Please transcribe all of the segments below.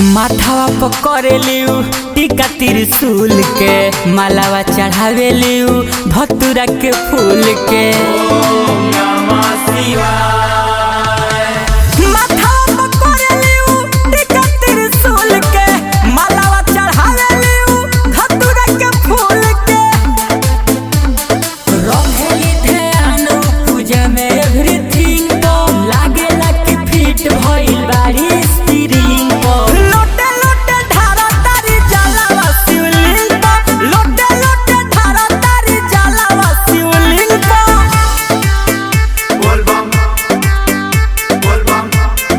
माथावा पकड़ेलियू टीका त्रिशूल के मालावा चढ़ावेलियू धतुरा के फूल के माथावा पकड़ेलियू टीका त्रिशूल के मालावा चढ़ावेलियू धतुरा के फूल के रहेली ध्यान पूजा में एवरीथिंग तो लागेला कि फिट भइल बारी स्टीरिंग पर लोटे लोटे धारा तारी जलावा शिवलिंग पर लोटे लोटे धारा तारी जलावा शिवलिंग पर Volvam, volvam,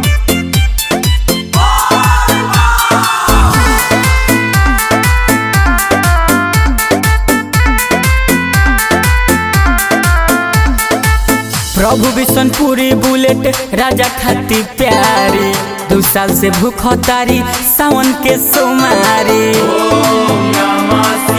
प्रभु बिशनपुरी बुलेट राजा खाती प्यारी दू साल से भूख तारी सावन के सोमारी Namah